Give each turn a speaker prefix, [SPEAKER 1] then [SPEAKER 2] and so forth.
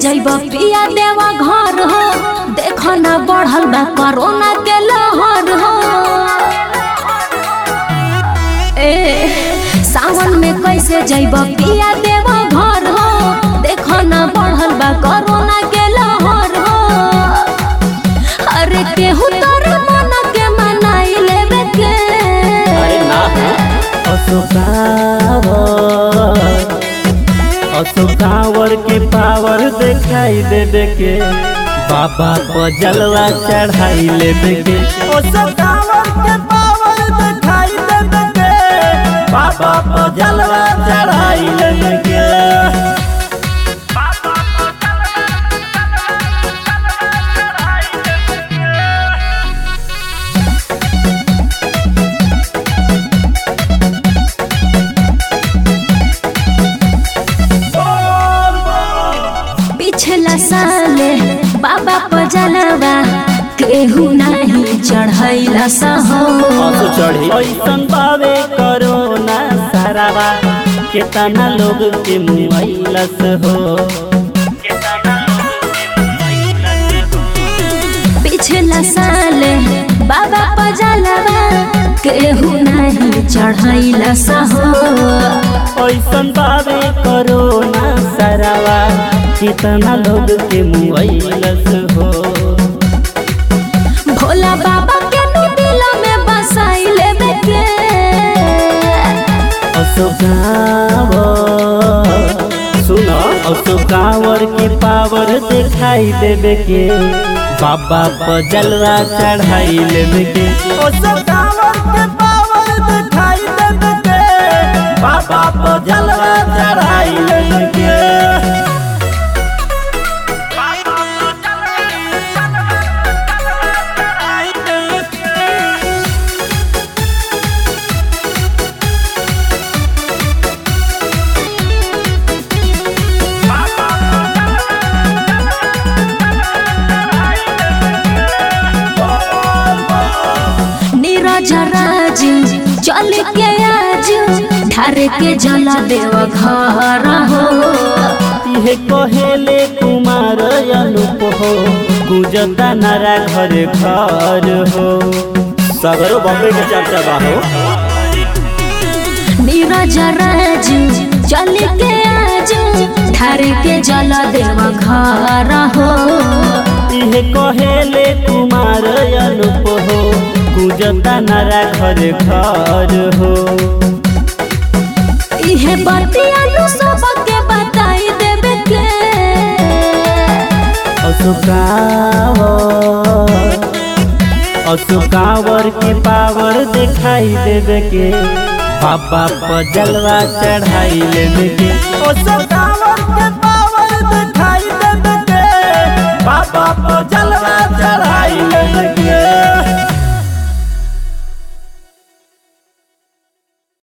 [SPEAKER 1] जैब पिया देवा घर हो देख ना बढ़ल बा कोरोना के लहर हो ए सावन में कैसे जैब पिया देवा घर हो देख ना बढ़ल बा कोरोना के लहर हो अरे केहू तोर मन के मनाई लेवे के
[SPEAKER 2] अरे ना अशोकावर अशोकावर के पावर दिखाई देवे के बाबा को जलवा चढ़ाई लेवे के अशोकावर के पावर दिखाई देवे के बाबा को जलवा चढ़ाई लेवे के
[SPEAKER 1] पिछला साल बाबा पजलवा केहू नहीं चढ़ैला सहो
[SPEAKER 2] असो चढ़ी ऐसन बावे करोना सारावा केतना लोग के मुआइलस हो
[SPEAKER 1] पिछला साल बाबा पजलवा केहू नहीं चढ़ैला सहो
[SPEAKER 2] ऐसन बावे करोना सारावा केतना लोग के मुआइलस हो
[SPEAKER 1] भोला बाबा के नु दिल में बसाई लेवे के
[SPEAKER 2] अशोकावर सुनो अशोकावर की पावर दिखाई देवे के बाबा पर जलवा चढ़ाई लेवे के अशोकावर के पावर दिखाई देवे के बाबा पर जलवा चढ़ाई लेवे के
[SPEAKER 1] नीरज राज चल के आज ढार के जला देव घर हो
[SPEAKER 2] इहे कहेले कुमार अनुप हो गुजता नारा घर घर हो सगरो बम्बे के चर्चा बा हो
[SPEAKER 1] नीरज राज चल के आज ढार के जला देव घर हो
[SPEAKER 2] इहे कहेले कुमार अनुप हो गुजता नारा घर घर हो
[SPEAKER 1] इहे बतिया नु सबके बताई देवे के
[SPEAKER 2] अशोकावर अशोकावर की पावर दिखाई देवे के बाबा पर जलवा चढ़ाई लेवे के अशोकावर के